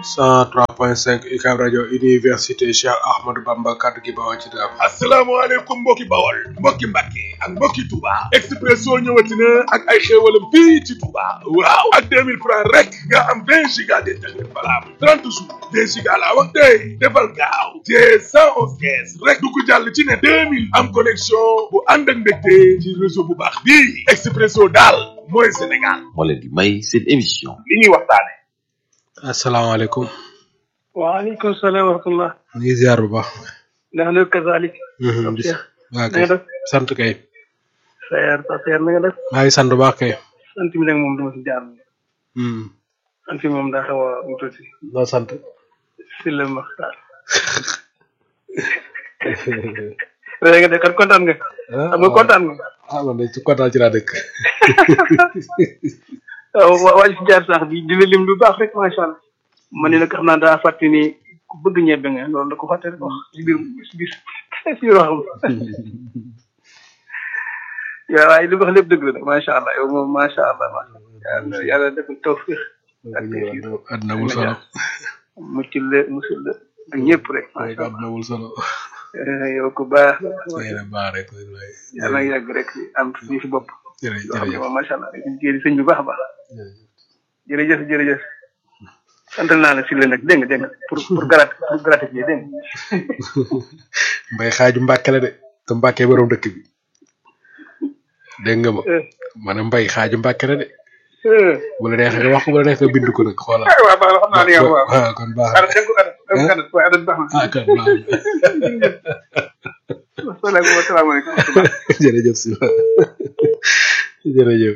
103.5 UCAB rajo université Cheikh Ahmadou Bamba kaddu gi bawoo ci dara. asalaamaaleykum mbokki bawol mbokki mbàkke ak mbokki Touba Expresso ñëwati na ak ay xéewalam fii ci Touba waaw ak 2000 francs rek nga am 20 giga d'internet valable 30 jours 20 giga laa wax tey defal gaaw te 111 kees rek du ko jàll ci ne 2000 am connexion bu ànd ak mbégte ci réseau bu baax bii Expresso daal mooy Sénégal moo leen di may seen émission li ñuy waxtaane asalaamaaleykum. waaleykum salaam wa rahmatullah. ñu ngi ziar bu baax. ndax nag kazalik. Mhm, di- Cheikh. waa na kay nga def. sant kay. Seer sa seer na nga def. maa ngi sant bu baax kay. sant bi nag moom dama si jaar. Hmm, sant bi moom daa xaw a mu tuuti. noo sant. si la maxtaar. léegi nga de kan kontaan nga. xam nga kontaan nga. ah man de ci kontaan ci laa dëkk. waaw waa waa ji si jaar sax di di la lim lu baax rek macha allah. man ni nag xam naa daa fàtte ni ku bëgg ñebe nga loolu da ko fàtte rek wax si biir si biir si biir waxam. yaa waaye li mu wax lépp dëgg la nag macha allah yow moom macha allah macha allah yàlla yàlla defal tawfiq ak tawfiq àddina wul solo. mucc la musul la ak ñëpp rek macha allah àddina wul solo. Eh, yow ku baax la nee na baax rek waay. yàlla nga yàgg rek am fii si bopp jërëjëf yoo xam ne jërëjëf moom macha allah rek liggéey di sëñ bu baax a baax jërëjëf jërëjëf santal naa la si la nag dégg nga dégg nga pour pour grat pour gratifier dégg nga mbay xaaju mbàkke la de te mbàkke borom dëkk bi dégg nga ma Eh, ma ne mbay xaaju mbàkke la de eh. bu la neexee nga wax ko bu la neexee nga bind ko nag xoolal ah waaw baax na xam naa li nga wax waaw ah kon baax adat dégg ko adat dégg ko adat waaye adat baax ah kon baax na asalaamaaleykum asalaamaaleykum na jërëjëf si jërëjëf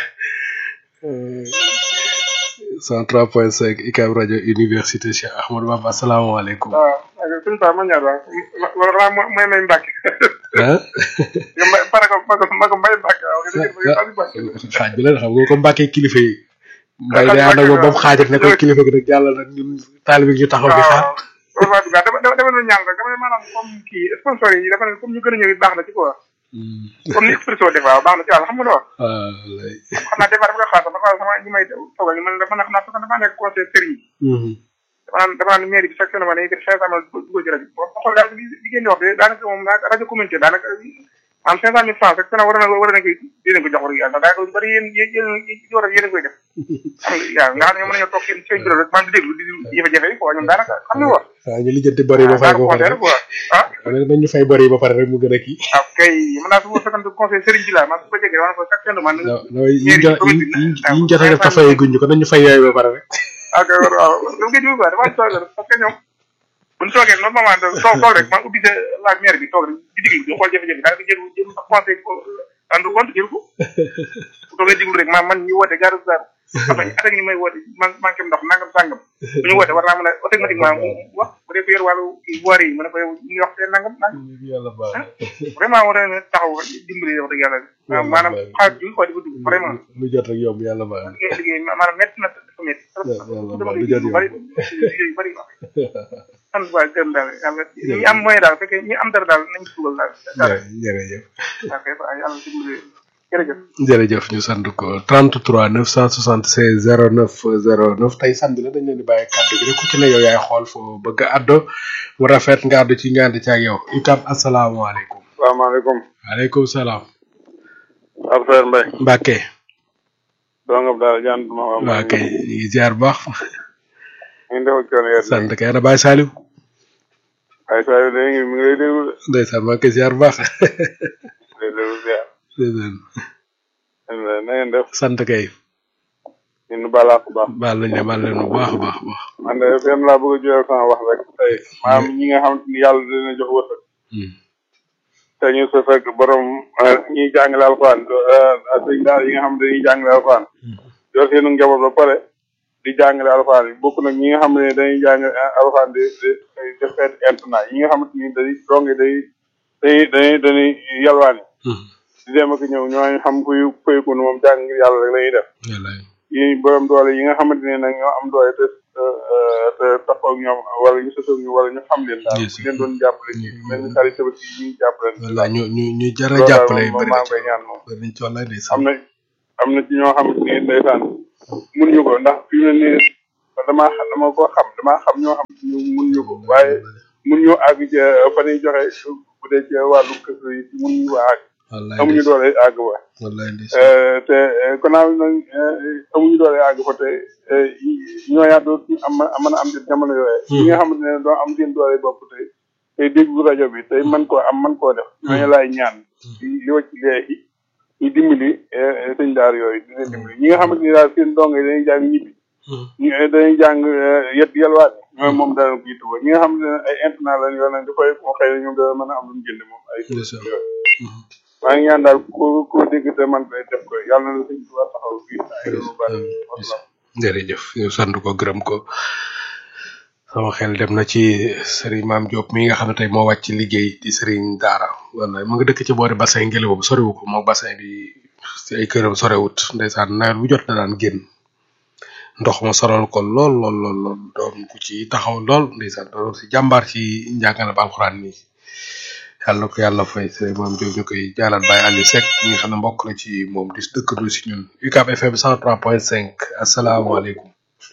103.5 UCAB rajo université Cheikh Ahmadou Bamba asalaamaaleykum waaw suñu paa ma ñaar waaw wala mooy may mbàkke ah nga mbay pare ko ma ko ma ko mbay mbàkke waaw nga dégg nga mbàkke xaaj bi la xam nga ko mbàkkee kilifa yi mbay day ànd ak moom ba mu xaajat ne ko kilifa gi nag jàllal nag ñun taalibe gi ñu taxaw di xaar waaw waaw dama dama dama doon ñaan rek dama ne maanaam comme kii sponsor yi dafa ne comme ñu gën a ñëw it baax na ci quoi comme ni Expresso def waaw baax na ci wàll xam nga lu wax ah lay xam naa des fois dama koy xalaat dafa sama ñi may toogal ñu man dafa na xam naa dafa nekk conseil sëriñ dama naan dama naan mairie bi chaque semaine dañuy def cinq cent mille dugal ci rajo boo xool daal li li ngeen di wax de daanaka moom daanaka rajo communauté daanaka am cinq cent mille francs rek sena war na war na ko dinañ ko jox rek yàlla daanaka lu bari yéen yéen yéen war a yéen a koy def xam nga waaw nga xam ne ñoom mën nañoo toog seen seen bureau rek man di déglu di jafe-jafe yi quoi ñoom daanaka xam nga wax waaw ñu lijjanti bari ba fay ko ba pare conseil quoi ah nañ ñu fay bari ba pare rek mu gën a kii waaw kay mën naa su ma fekkante conseil sëriñ bi laa man su ko jegee wala ko chaque fin de mois non non yi ñu jot yi ñu jot a def te fayee guñ ko nañ ñu fay yooyu ba pare rek ok waaw lu ngeen di quoi dafa am solo parce que ñoom bu ñu toogee normalement toog toog rek man ubbi sa laaj maire bi toog rek di diglu di xool jafe-jafe daanaka jël jël sax conseil ko rendre compte jël ko bu toogee diglu rek man man ñu woote gaaru gaaru après attaque ñu may woote man manqué ndox nangam sàngam bu ñu woote war naa mën a automatiquement mu wax bu dee ko yor wàllu boori yi mu ne ko yow ñu ngi wax seen nangam nangam yàlla baax vraiment war na taxaw dimbali wax dëgg yàlla waaw maanaam xaalis bi quoi di ko dugg vraiment lu jot rek yomb yàlla baax na liggéey liggéey maanaam métti na dafa métti trop yàlla dama baax koy lu jot yu bëri yomb liggéey yu bëri sant waa gërëm daal yàlla ñi am moyen daal fekkee ñi am dara daal nañ ci dugal daal dara jërëjëf ok waaw yàlla dimbali jërëjëf jërëjëf ñu sant ko 33 976 09 09 tey samedi la dañ leen di bàyyi kàddu gi rek ku ci ne yow yaay xool foo bëgg a addo mu rafet nga addu ci nga ànd ci ak yow itam asalaamaaleykum salaamaaleykum waaleykum salaam Abdoulaye Mbaye Mbacke dongam daal jaan duma wax waa kay ñu ngi ziar bu baax ñu ngi defal coono yéen sant kay ana Baye Saliou ay saa yu léegi mi ngi lay déglu de ndeysaan maa ngi koy ziar bu baax lay déglu ziar ndeysaan na ngeen def sant kay ñu nu balaax bu baax baal nañ ne baal leen bu baax a baax a baax man de fenn laa bëgg a joyal sama wax rek tey maanaam ñi nga xam ni yàlla dina jox wërsëg Hmm. te ñu sa fekk borom ñiy jàngale alxuraan sëñ daal yi nga xam ne dañuy jàngale alxuraan yor seenu njaboot ba pare di jàngale alxuraan yi bokk nag ñi nga xam ne dañuy jàng alxuraan di di def seen internat yi nga xamante ni day donge day day dañuy dañuy yalwaani Hmm. di dem ak ñëw ñooñu xam kuy fayku moom jàng ngir yàlla rek la ñuy def wallaay yi borom doole yi nga xamante ne nag ñoo am doole te te taxaw ak ñoom wala ñu sësoog ñu wala ñu xam leen daal Yes. bu leen doon jàppale ci mel ni xarit tabaski yi ñuy jàppale wallaay ñu ñu ñu jar a loolu daal jàppale moom bëri maa na ngi ci koy ñaan moom bëri nañ ci wallaay am ndeysaan na am na ci ñoo xamante ni ndeysaan mënuñu ko ndax fi mu ne nii kon damaa xam dama ko xam damaa xam ñoo xam ñu mun ñu ko waaye mun ñoo àgg ca fa ñuy joxe bu dee ci wàllu kër yi mun ñu waa àgg wallaay amuñu doole àgg ba wallaay ndeysaan Euh, te euh, gannaaw nag euh, amuñu doole àgg fa te euh, ñoo yaa doo am mën a am di jamono yooyee ñi nga xamante ne doo am seen doole bopp tey tey déglu rajo bi tey mën koo am mën koo def ñooñu laay ñaan li li wacc léegi ñu dimbali euh, sëñ daar yooyu di leen dimbali ñi nga xamante ne daal seen ndongo yi dañuy jàng ñibbi ñu dañuy jàng yet yelwaat ñooy moom dana ko yittewoo ñi nga xamante ne ay internat lañ yoo nag dafay moo xëy na ñoom dana mën a am lu ñu jënd moom ay Ndeysaan. yooyu maa ngi ñaan daal ku ku dégg te man koy def ko yàlla na la sëñ Tuubaa taxaw fii ay lu bari wasalaam jërëjëf ñu sant ko gërëm ko sama xel dem na ci Serigne Mame Diop mi nga xam ne tey moo wàcc ci liggéey di Serigne Daara wallaay mu ngi dëkk ci boori bassin ngelaw boobu soriwu ko moo bassin bi ci ay këram sorewut ndeysaan nawet bu jot na daan génn ndox ma soral ko lool lool lool lool doon ku ci taxaw lool ndeysaan doon si jàmbaar ci njàngale ba alxuraan nii yàlla ko yàlla fay Serigne Mame Diop ñu koy jaalal Baye Aliou Seck mi nga xam ne mbokk la ci moom di dëkkandoo si ñun UCAB FM 103.5 asalaamaaleykum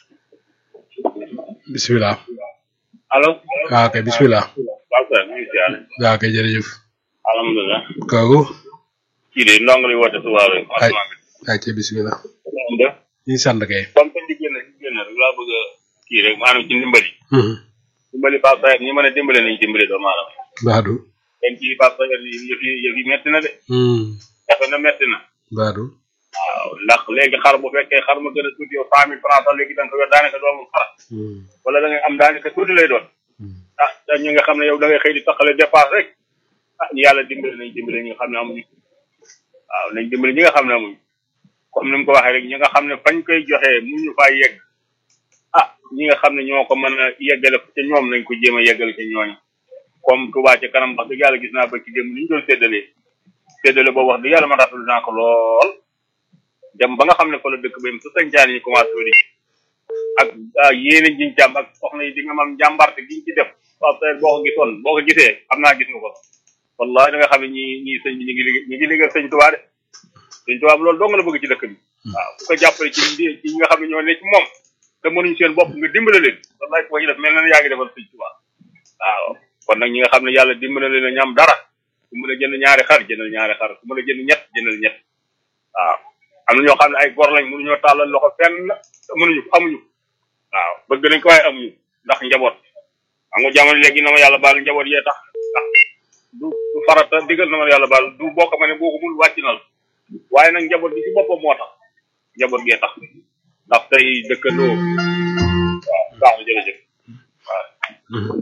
bisimilah allo waaw kay bisimilah waaw kay ñu ngi siyaare waaw kay jërëjëf alhamdulilah kooku kii de ndong li woote su waaw rek ay ay ca bisimilah moom de ñu ngi sant kay comme que di génn di génn rek laa bëgg a kii rek maanaam ci ndimbali Mhm. dimbali Pape Sayer ñi mën a dimbale nañ dimbale doomu aadama baadu ten ci Pape Sayer yi yëf yi yëf yi metti na de Mhm. jafe na metti na baadu waaw ndax léegi xar bu fekkee xar ma gën a tuuti yow cent mille francs sax léegi da nga ko yor daanaka doomul xar Mhm. wala da ngay am daanaka tuuti lay doon Mhm. ah te ñu nga xam ne yow da ngay xëy di taxale dépasse rek ah ñu yàlla dimbali nañ dimbali ñi nga xam ne amuñu waaw nañ dimbali ñi nga xam ne amuñu comme ni mu ko waxee rek ñi nga xam ne fañ koy joxee mu ñu faa yegg ah ñi nga xam ne ñoo ko mën a yeggale te ñoom nañ ko jéem a yeggale te ñooñu comme Touba ci kanam wax dëgg yàlla gis naa ba ci démb ni ñu doon séddalee séddale boobu wax dëgg yàlla ma rafetlu naa ko lool dem ba nga xam ne fa la dëkk ba yem su sañcaan yi commencé wadi ak ah yéene jiñ ci am ak soxna yi di nga mam jàmbarte giñ ci def waaw peut boo ko gisoon boo ko gisee xam naa gis nga ko wallahi da nga xam ne ñi ñi sëñ bi ñu ngi liggéey ñu ngi liggéey sëñ Tuubaa de sëñ Tuubaa bi loolu dong la bëgg ci dëkk bi waaw ku ko jàppale ci ndi ci ñi nga xam ne ñoo ne ci moom te mënuñ seen bopp nga dimbale leen wallahi ku ko ci def mel na ne yaa ngi defal sëñ Tuubaa waaw kon nag ñi nga xam ne yàlla dimbale leen a ñam dara ku mën a jënd ñaari xar jëndal ñaari xar ku mën a jënd ñett jëndal ñett waaw am na ñoo xam ne ay gor lañ mënuñoo tàllal loxo fenn mënuñu ko amuñu waaw bëgg nañ ko waaye amuñu ndax njaboot xam nga jamono léegi na ma yàlla baal njaboot yee tax ndax du du farata digal na ma yàlla baal du bokk ma ne boo ko mun wàcc na la waaye nag njaboot bi ci boppam moo tax njaboot gee tax ndax tey dëkkandoo waaw baax na jërëjëf waaw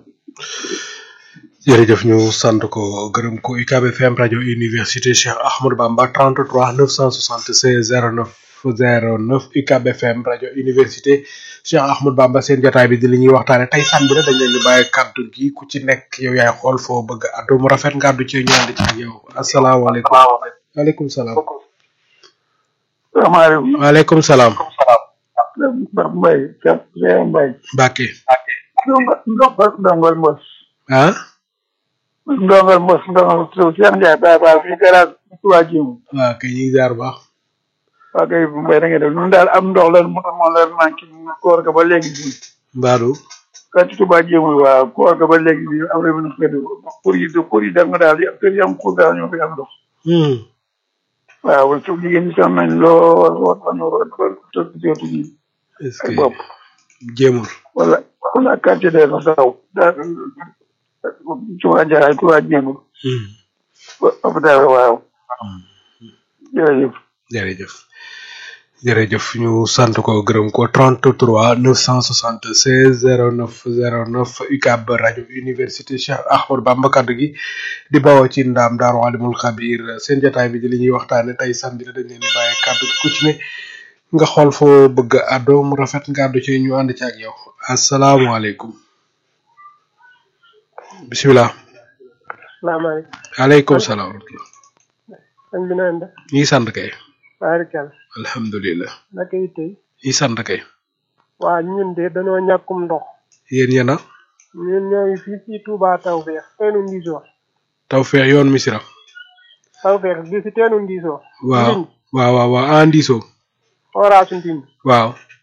jërëjëf ñu sant ko gërëm ko UCAB FM rajo université Cheikh Ahmadou Bamba 33 976 09 09 UCAB FM rajo université Cheikh Ahmadou Bamba seen jotaay bi di li ñuy waxtaane tey sànni la dañ leen di bàyyi kàddu gi ku ci nekk yow yaay xool foo bëgg addu mu rafet nga addu ci ñu ànd ci ak yow asalaamaaleykum waaleykum salaam salaamaaleykum waaleykum salaam Mbaye Cheikh Mbaye Mbacke ndongal ndongal mbos ah ndongal mbos ndongal Cheikh Ndiaye Baye Fall fii garage Touba Djim waaw kay ñu ngi ziar bu baax waa kay Mbaye da ngeen def ñun daal am ndox lan moo moo leen manqué koor ga ba léegi bi Mbadou ka ci Touba Djim waaw koor ga ba léegi bi am na xëy pour yi pour yi dem nga daal yi kër yi am xur daal ñoo fi am ndox hmm waaw su jigéen ñi sonn nañ lool war nañu war a tëdd jootu ñi est-ce ak que bopp jéemul wala wala quartier de la daw daa Touba Ndiaye Touba Djim hmm hôpital waaw jërëjëf jërëjëf jërëjëf ñu sant ko gërëm ko 33 976 09 09 UCAB rajo université Cheikh Ahmadou Bamba kaddu gi di bawoo ci ndaam daaru alimul xabir seen jotaay bi di li ñuy waxtaane tey samedi la dañ leen di bàyyi kaddu gi ku ci ne nga xool foo bëgg a àddoo mu rafet nga àddu ci ñu ànd ci ak yow asalaamaaleykum bisimilah salaamaaleykum aleykum salaam wa rahmatullah sëñ bi naan def ñi sant kay baarikal alhamdulilah naka yi tey ñi sant kay waa ñun de dañoo ñàkkum ndox yéen yéen a ñun ñoo ngi fii ci Touba Tawfeex teenu Ndiso taw feex yoon misira Tawfeex bi ci teenu Ndiso waaw waaw waaw waaw andiso forage Ndindi waaw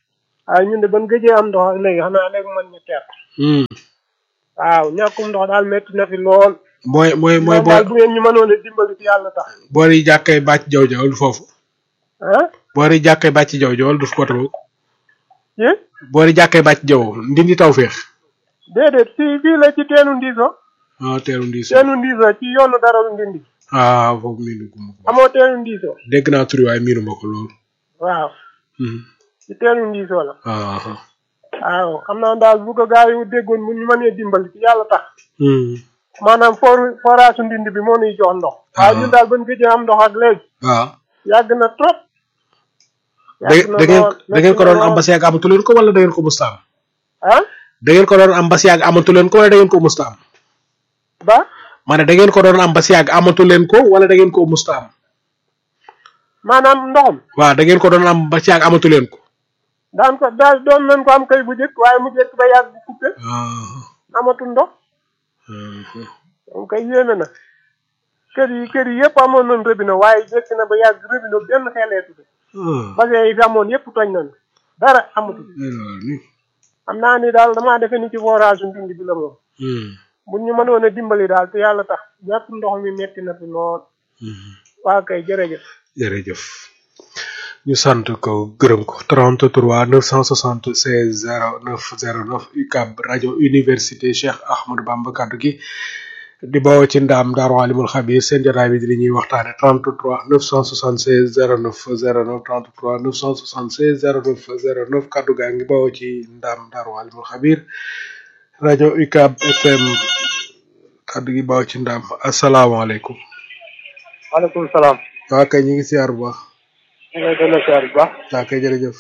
waaye ñun de ban gëjee am ndox ak léegi xanaa léegi man ñu teer Hmm. waaw ñàkkum ndox daal métti na fi lool mooy mooy mooy moom daal boo bu ngeen ñu mënoon a dimbali ci yàlla tax boori jàkkay bàcc jaw jaw du foofu ah boori jàkkay bàcc jaw jaw du côté boobu yéen boori jàkkay bàcc jaw ndindi taw féex déedéet fii fii la ci teenu ndiiso ah teeru ndiiso teenu ndiiso ci yoonu daralu ndindi ah foofu miinu ko ma ko amoo teenu ndiiso dégg naa turi waaye miinu ma ko lool waaw Hmm. ci teenu ndiiso la ah ah. waaw xam naa daal bu ko gaa yi déggoon bu ñu mënee dimbali ci yàlla tax Hmm. maanaam for forage su ndindi bi moo nuy jox ndox waaye ñun daal ban gëjee am ndox ak léegi waaw yàgg na trop da yàgg na da ngeen lool, da ngeen ko doon métti na am ba si yàgg amatu leen ko wala da ngeen ko musta am lool. ah da ngeen ko doon am ba si yàgg amatu leen ko wala da ngeen ko musta am ba ma ne da ngeen ko doon am ba si yàgg amatu leen ko wala da ngeen ko musta am maanaam ndoxam waaw da ngeen ko doon am ba si yàgg amatu leen ko daan ko daal doon nañ ko am kay bu jëkk waaye mu jëkk ba yàgg bu coupé ah amatul ndox ah. moom kay yéeme na kër yi kër yi yëpp amoon nañ robinet waaye jëkk na ba yàgg robinet benn xeeleetu bi ah. bassin yi fi amoon yëpp tooñ nañ dara amatul alors ni xam naa ni daal damaa defe ni ci forage su ndindi bi la moom Hmm. bu ñu mënoon a dimbali daal te yàlla tax ñàkk ndox mi metti na fi lool Hmm. waa kay jërëjëf jërëjëf ñu sant ko gërëm ko 33 976 09 09 UCAB rajo université Cheikh Ahmadou Bamba kaddu gi di bawoo ci ndaam daaru alimul xabir seen jotaay bi di li ñuy waxtaane 33 976 09 09 33 976 09 09 kaddu gaa ngi bawoo ci ndaam daaru alimul xabir rajo UCAB FM kaddu gi bawoo ci ndaam asalaamaaleykum waaleykum salaam waa kay ñu ngi siyaar bu baax ñu ngi lay delloo siyaar bu baax waa kay jërëjëf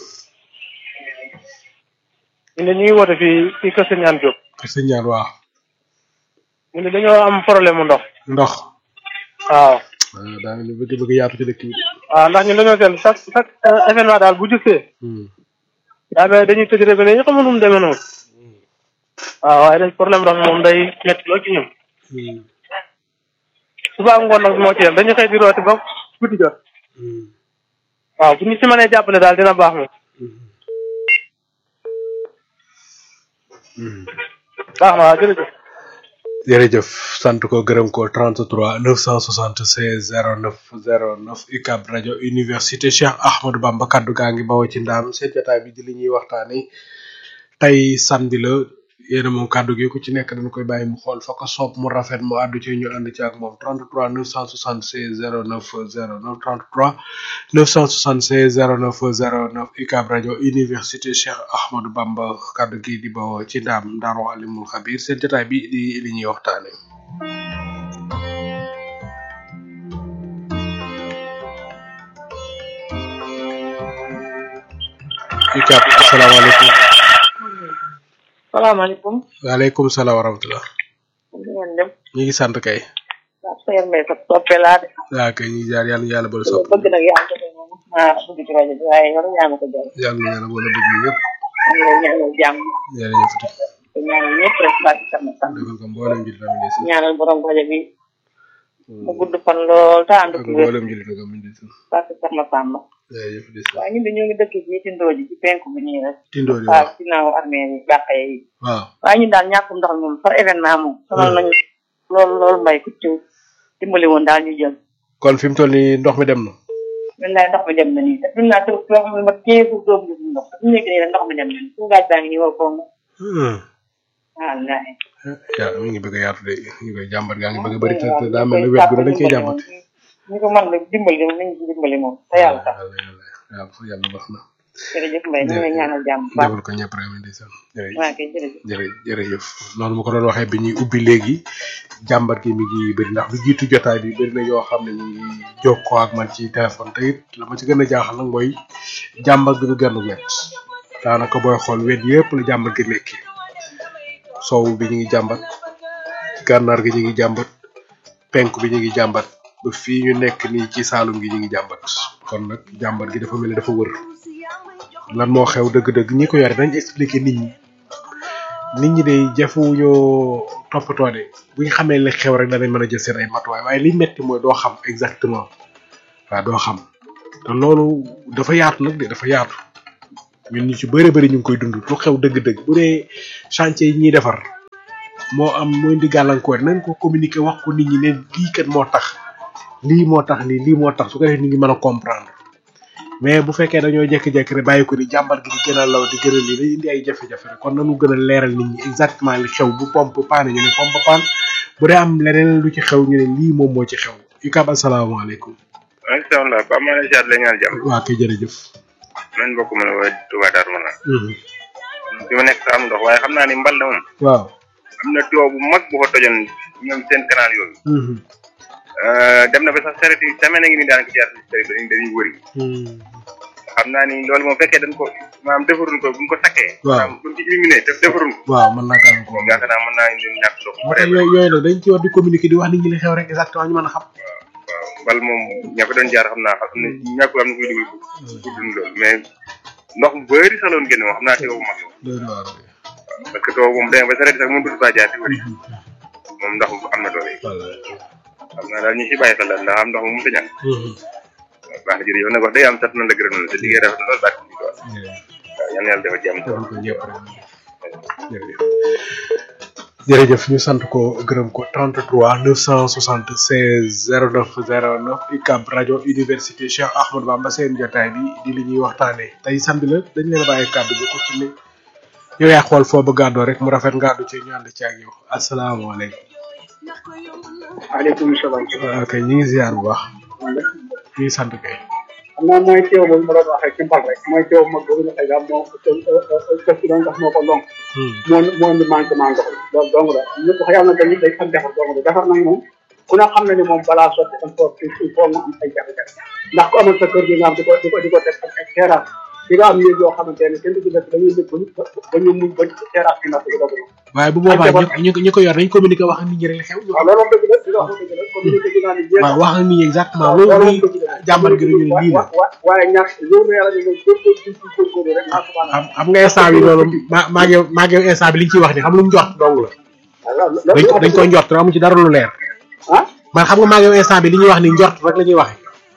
ñu ne ñu ngi woote fii fii Kër Sëñ Ñaan Diop sëñ ñaan waa ñu ne dañoo am problème mu ndox ndox waaw ah daa ngi bëgg bëgg yaatu ci dëkk bi waaw ndax ñun dañoo seetlu chaque chaque euh, événement daal bu jëkkee Hmm. daa mel dañuy tëj rek ne ñu xamul nu mu demee noonu waaw waaye dañ problème ndox moom day métti lool ci ñun Hmm. suba ak ngoon nag moo ci yem dañuy xëy di rooti ba guddi jot Hmm. waaw bu ñu si mënee jàppale daal dina baax moom Hmm. baax na waaw jërëjëf jërëjëf sant ko gërëm ko 33 976 09 09 UCAB rajo université Cheikh Ahmadou Bamba kaddu gaa ngi bawoo ci ndaam seen jotaay bi di li ñuy waxtaane tey samedi la yéen a moom kaddu gi ku ci nekk dañ koy bàyyi mu xool fa ko soob mu rafet mu àddu ci ñu ànd ci ak moom 33 976 09 09 33 976 09 09 UCAB rajo université Cheikh Ahmadou Bamba kaddu gi di bawoo ci ndaam Ndaaru Alimul Xabir seen jotaay bi di li ñuy waxtaane UCAB asalaamaaleykum salaamaaleykum. waaleykum salaam wa rahmatulah ñu ngeen dem. ñu ngi sant kay waaw Seydou Mbaye sa soppe laa de. waa kay ñu ngi jaar yàlla na yàlla boole sopp bëgg nag yaa ngi ko moom maa bëgg ci rajo bi waaye yow yaa ma ko jël. yàlla na yàlla boole bëgg ñëpp ñu ngi lay ñaanal jàmm. jërëjëf te ñaanal ñëpp rek baa ci sama sant. defal ko mboolem jullit am ndeysaan ñaanal borom rajo bi. mu gudd fan lool te ànd ak ak wér mboolem jullit am ndeysaan baa ci sama Samba. jërëjëf ndeysaan waaye ñun de ñoo ngi dëkk fii ci Ndooji ci penku bi nii rek. tindoori waaw waaw ginnaaw armée yi bàqe yi. waaw waaye ñun daal ñàkkum ndox mi moom par événement moom. sonal nañu lool lool mbay ku ci dimbali woon daal ñu jël. kon fi mu toll nii ndox mi dem na wallaay ndox mi dem na nii te fi mu naa toog soo xam ne ma quinze jours doom gis ndox te fi mu nekk nii rek ndox mi dem na nii suñu gaaj baa ngi nii woo koom wallaay yaa mi ngi bëgg a yaatu de ñu koy jàmbat gaa ngi bëgg a bëri te te daa mel ni wet gu ne dañ koy jàmbat ñu ko mën la dimbali moom nañu ci dimbali moom te yàlla tax yàlla yàlla yàlla yàlla baax na jërëjëf Mbaye ñu ngi lay ñaanal jàmm bu baax defal ko ñëpp rek ndeysaan jërëjëf waa kay jërëjëf jërë jërëjëf noonu ma ko doon waxee bi ñuy ubbi léegi jàmbat gi mi ngi bëri ndax lu jiitu jotaay bi bëri na yoo xam ne ñu ngi jokkoo ak man ci téléphone te it la ma ci gën a jaaxal nag mooy jàmbat gi du genn wet daanaka booy xool wet yëpp la jàmbat gi nekki sow bi ñu ngi jàmbat gànnaar gi ñu ngi jàmbat penk bi ñu ngi jàmbat ba fii ñu nekk nii ci saalum gi ñu ngi jàmbat kon nag jàmbat gi dafa mel ni dafa wër lan moo xew dëgg-dëgg ñi ko yore dañ expliquer nit ñi nit ñi de jafewuñoo toppatoo de bu ñu xamee li xew rek danañ mën a jël seen ay matuwaay waaye li metti mooy doo xam exactement waaw doo xam te loolu dafa yaatu nag de dafa yaatu ñun ñu ci bëri bëri ñu ngi koy dund lu xew dëgg-dëgg bu dee chantier yi ñuy defar moo am mooy indi gàllankoor nañ ko communiquer wax ko nit ñi ne lii kat moo tax lii moo tax lii lii moo tax su ko defee nit ñi mën a comprendre mais bu fekkee dañoo jékki-jékki rek bàyyi ko ni jàmbar gi di gën a law di gën a lii day indi ay jafe-jafe rek kon nañu gën a leeral nit ñi exactement li xew bu pompe paane ñu ne pompe paan bu dee am leneen lu ci xew ñu ne lii moom moo ci xew ikab asalaamaaleykum macha allah Pape Mané Cheikh la ñaan jàmm. waa kay jërëjëf nañ bokk mën a woowee Touba Darou Manane. fi ma nekk sa am ndox waaye xam naa ni mbal na moom. waaw am na tuyau bu mag bu fa tojoon ñoom seen canal yooyu. dem na ba sax saret yi semaine ngi ni daanaka jaar si saret dañuy dañuy wëri. xam naa ni loolu moom fekkee dañ ko maanaam defaruñ ko buñ ko sakkee. waaw maanaam buñ ci éliminé def defaruñ ko. waaw mën naa gàllankoor moom yaakaar naa mën naa indi ñàkk ndox mu moo tax bëree yooyu yooyu nag dañ ci war di communiquer di wax nit ñi li xew rek exactement ñu mën a xam waaw mbal moom ña fa doon jaar xam naa xam ne ñàkkul am na kuy dugg ku dund loolu mais ndox mu bëri sax la woon génn moom xam naa teewu mag la loolu waaw parce que too moom demee ba saret sax mënut faa jaar di wëri moom ndox am na doole xam naa daal ñu si bàyyi xel daal ndax am ndox moom mënut a ñàkk baax na jërëjëf nag wax day am sant na la gërëm na sa liggéey rafet na lool baax na waaw yal na yàlla defal jàmm defal ko ñëpp rek jërëjëf jërëjëf ñu sant ko gërëm ko 33 976 09 09 UCAB rajo université Cheikh Ahmadou Bamba seen jotaay bi di li ñuy waxtaanee tey samedi la dañ leen a bàyyi kàddu bi ku ci ne yow yaa xool foo bëgg àddoo rek mu rafet nga àddu ci ñu ànd ci ak yow asalaamaaleykum. waaleykum salaam. waaw kay ñu ngi ziar bu baax ñu ngi sant kay. xam naa mooy teew boobu ma doon waxee ci mbal rek mooy teew mag boobu nga xëy daal moo kër gi doon ndax moo ko lonk moo moo indi manquement ndox loolu dong la ñëpp xëy na dañuy day ak defar dong la defar nag moom ku ne xam na ni moom balaa sotti il faut il faut nga am ay jafe-jafe ndax ku amal sa kër gi nga am di ko di ko di ko teg ak ak terrasse di nga am néeg yoo xamante ne kenn du ci def dañuy dëkk ba ñu muñ ba terrasse bi natt yi doog waaye bu boobaa ñu ñu ko yor nañ communiquer wax ak nit ñi rek li xew. waaw loolu moom dëgg la di nga wax dëgg la communiqué gi naa ni jéem waaw wax ak nit ñi exactement loolu muy jàmbar gi ñu ne lii la. waaye ñàkk yow na yàlla ñu ngi góorgóorlu ci ci góorgóorlu rek maa subhanahu xam xam nga instant bi loolu maa maa ngi maa ngi instant bi li ñu ciy wax ni xam lu mu njort dong la. dañ ko dañ ko njort amu ci dara lu leer. ah man xam nga maa ngi instant bi li ñuy wax ni njort rek la ñuy waxee.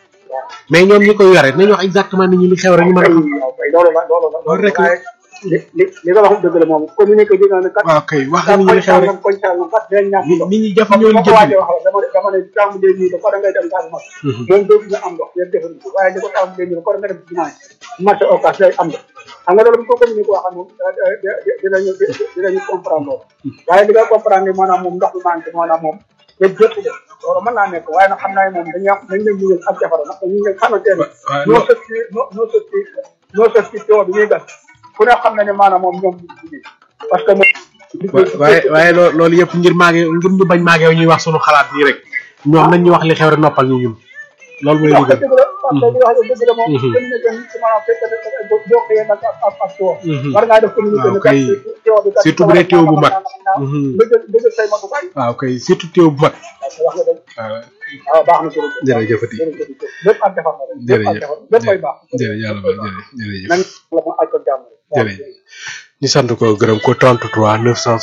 mais ñoom ñi koy yore nañu wax exactement nit ñi li xew rek ñu mën a xam. waaw kay loolu la loolu la loolu rek la. waaye li li li nga wax dëgg la moom communiqué gi nga ne kat waaw kay wax nit ñi li xew rek koñ sàngam kat dinañ ñàkk nit ndox nit ñi jafe comme ñoo ni leen ma ko jënd. waajee wax dama ne dama ne tàmm dee nii dafa da ngay dem Casamance moom doo nga am ndox yéen defaruñ ko waaye li ko tàmm dee nii dafa da nga dem ci jumaa ji marché occas day am ndox xam nga loolu bu ko communiqué waxal moom dinañu dinañu comprendre loolu waaye li nga comprendre ni maanaam moom ndox mi manqué maanaam moom lépp jëpp de loolu mën naa nekk waaye nag xam naa ne moom dañuy am dañ leen ñu ak jafara nag ñu ngi xamante ne waaw noo sës ci noo noo sës ci noo sës ci teew bi ñuy gas fu ne xam na ne maanaam moom ñoom ñu ngi parce que moom waaye waaye loo loolu yëpp ngir maage ngir ñu bañ maage ñuy wax sunu xalaat nii rek ñoom nañ ñu wax li xew rek noppal ñu ñun loolu mooy wax liggéey. dëgg la parce que li wax dëgg la moom communiqué ni ci maanaam fekk na boo xëyee nag ak ak ak teew war ngaa def communiqué ni waaw kay teew bi kat surtout bu dee teew bu mag. nga jël nga jël say matukaay waaw kay surtout teew bu mag. wax nga dëgg waaw waaw baax na jërëjëf jërëjëfati jërëjëf lépp ak defar na rek lépp ak jërëjëf defar lépp ay baax jërëjëf yàlla baax jërëjëf nañ la ma aj ko jàmm rek jërëjëf ñu sant ko gërëm ko 33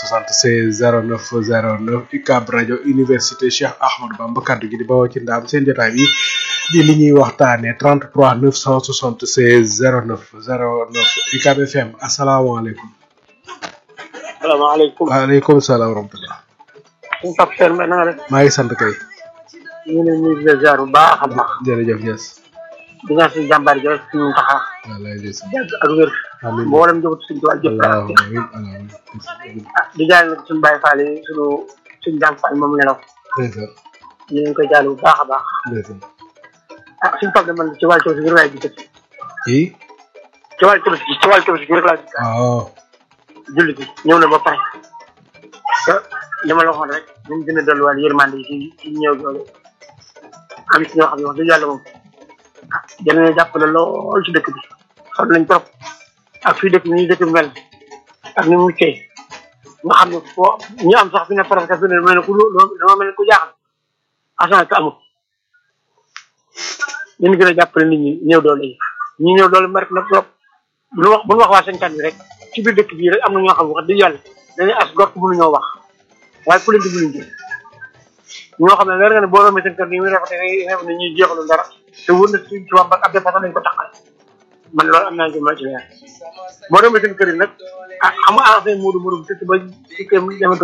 976 09 09 UCAB rajo université Cheikh Ahmadou Bamba kaddu gi di bawoo ci ndaam seen jotaay bi di li ñuy waxtaanee 33 976 09 09 UCAB FM asalaamaaleykum. salaamaaleykum waaleykum salaam wa rahmatulah. suñu Pape Sène na nga def maa ngi sant kay. ñu ngi leen di nuyu ziar bu baax a baax jërëjëf yes. di ñaan suñu jàmbaar ji rek suñu taxa wallaay des. yàgg ak wér amiin mboolem njabootu suñu tubaab jëpp allahumma amiin allahumma ah di jaal nag suñu Baye Fall yi suñu suñu jàmm Fall moom nelaw ndeysaan ñu ngi koy jaal bu baax a baax ndeysaan. ah suñu Pape de man ci wàllu tabaski bi rek laay gis kii. ci wàllu tabaski ci wàllu tabaski bi rek laay gis waaw. julli bi ñëw na ba pare te li ma la waxoon rek ñu gën a dolliwaat yërmande yi ci ci ñëw doole am ci ñoo xam ne wax dëgg yàlla moom ah jël nañu jàppale lool ci dëkk bi xam nañ trop ak fii dëkk bi ni dëkk bi mel ak ni mu muccee nga xam ne foo ñu am sax fi ne presque fi ne mel ne ku lu dama mel ne ku jaaxal agent que amul ñu gën a jàppale nit ñi ñëw doole yi ñi ñëw doole mari na trop bu ñu wax bu ñu wax waa cinquante bi rek ci biir dëkk bii rek am na ñoo xam ne wax dëgg yàlla dañuy as gort mënuñoo wax waaye ku leen di mënuñ jël ñoo xam ne leer nga ne boo romee seen kër gi muy rafetee ngay xew ne ñuy jeexalu dara te wër na suñ ci wàmbat ab dépassé lañ ko taxal man loolu am naa ci ma ci leer boo demee seen kër yi nag ah xam nga ah seen muudu muudu te ba ci kër